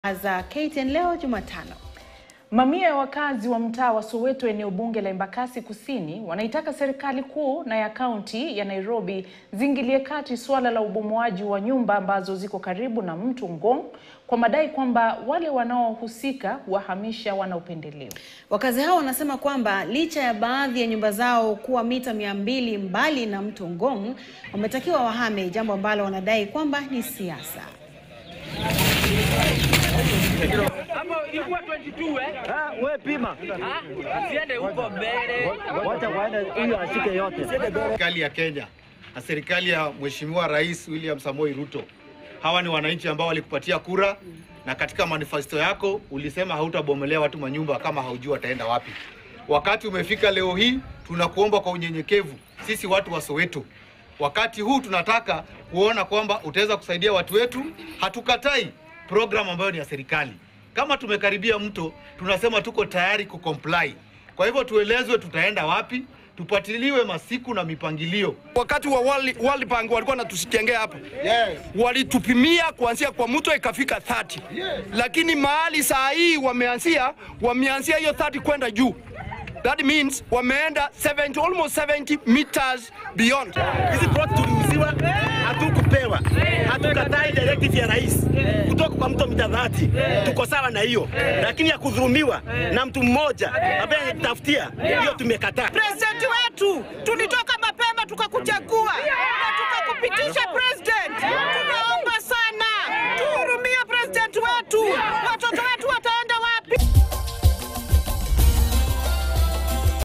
za KTN leo Jumatano. Mamia ya wakazi wa mtaa wa Soweto eneo bunge la Embakasi Kusini wanaitaka serikali kuu na ya kaunti ya Nairobi ziingilie kati suala la ubomoaji wa nyumba ambazo ziko karibu na mto Ngong kwa madai kwamba wale wanaohusika huwahamisha wanaopendelewa. Wakazi hao wanasema kwamba licha ya baadhi ya nyumba zao kuwa mita mia mbili mbali na mto Ngong, wametakiwa wahame, jambo ambalo wanadai kwamba ni siasa. Hapo ilikuwa 22 eh? Ah, we pima. Ah, Usiende huko mbele. Wacha waende huyo ashike yote. Serikali ya Kenya na serikali ya Mheshimiwa Rais William Samoei Ruto, hawa ni wananchi ambao walikupatia kura, na katika manifesto yako ulisema hautabomolea watu manyumba kama haujui wataenda wapi. Wakati umefika leo hii, tunakuomba kwa unyenyekevu, sisi watu wa Soweto, wakati huu tunataka kuona kwamba utaweza kusaidia watu wetu. Hatukatai program ambayo ni ya serikali. Kama tumekaribia mto, tunasema tuko tayari kucomply. Kwa hivyo tuelezwe tutaenda wapi, tupatiliwe masiku na mipangilio. Wakati wa World, World Bank walikuwa natusikengea hapa Yes. walitupimia kuanzia kwa mto ikafika 30 lakini mahali saa hii wameanzia wameanzia hiyo 30 kwenda juu that means wameenda 70 almost 70 meters beyond Hizi plot tuliuziwa, hatukupewa. Hatukatai directive ya rais kutoka kwa mto mita dhati, tuko sawa na hiyo, lakini ya kudhulumiwa na mtu mmoja ambaye anajitafutia, hiyo tumekataa. President wetu tulitoka